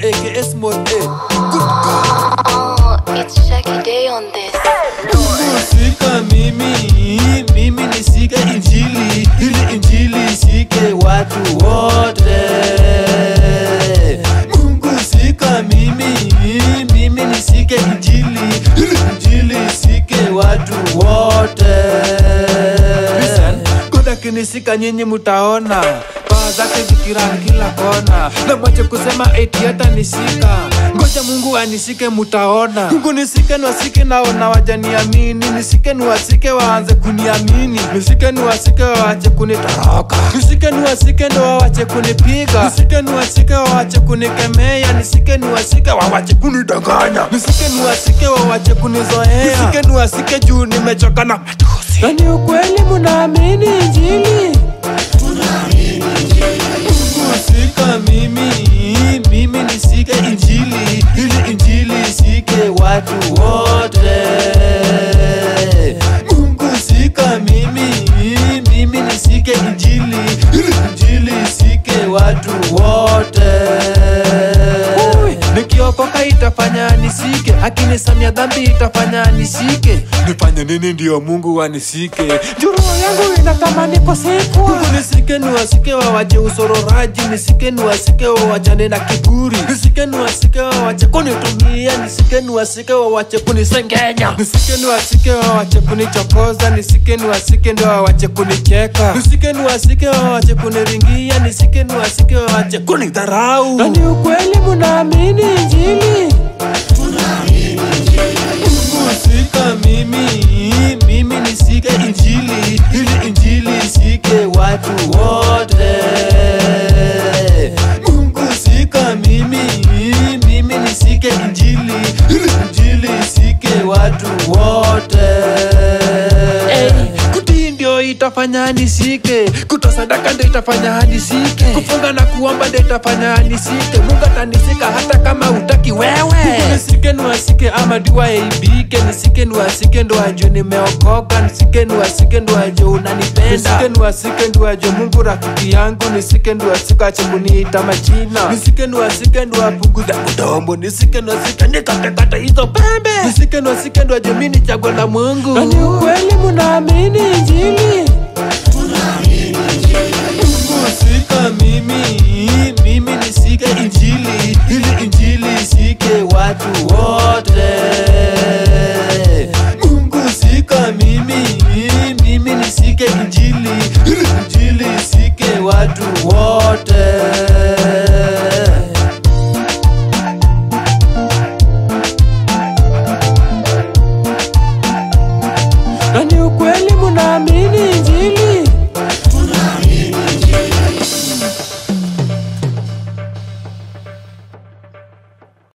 aka Small A. Oh, it's Shaggy Day on this. Sika mimi, mimi nisike injili, ili injili isike watu wote. Mungu sika mimi, mimi nisike injili, ili injili isike watu wote. Listen, God akinisika nyinyi mutaona paa zake zikirani kila kona, na mwache kusema eti hata nisika. Ngoja Mungu anisike, mutaona. Mungu nisike niwasike, naona wajaniamini. Nisike niwasike, waanze kuniamini. Nisike niwasike, waache kunitoroka. Nisike niwasike, ndo wawache kunipiga. Nisike niwasike, wawache kunikemea. Nisike niwasike, wawache kunidanganya. Nisike niwasike, wawache kunizoea. Nisike niwasike, juu nimechoka na matusi. Na ni ukweli munaamini injili kusika mimi mimi nisike injili ili injili isike watu wote mungu sika mimi mimi nisike injili ili injili isike watu wote nikiokoka itafanya nisike akinisamia dhambi itafanya nisike nifanye nini ndio mungu anisike juro yangu inatamani kusikwa mungu nisike niwasike wawache usororaji nisike niwasike wawachane na kiburi nisike niwasike wawache kunitumia nisike niwasike wawache kunisengenya nisike niwasike wawache kunichokoza nisike niwasike ndio wawache kunicheka nisike niwasike wawache kuniringia nisike niwasike wawache kunidharau na ni ukweli munaamini injili kusika mimi mimi nisike injili ili injili isike watu wote mungu sika mimi mimi nisike injili ili injili isike watu wote kutii ndio itafanya nisike kutoa sadaka ndio itafanya nisike kufunga na kuomba ndio itafanya nisike mungu atanisika hata kama utaki wewe nisike niwasike ama dua yaibike nisike niwasike ndo ajue nimeokoka nisike niwasike ndo ajue unanipenda nisike niwasike ndo ajue mungu rafiki yangu nisike niwasike ache kuniita majina nisike niwasike ndo apunguze mdomo nisike niwasike nikatekate hizo pembe nisike niwasike ndo ajue mi ni chaguo la mungu na ni ukweli munaamini injili kusika mimi mimi nisike injili ili injili isike watu wote mungu sika mimi mimi nisike injili ili injili isike watu wote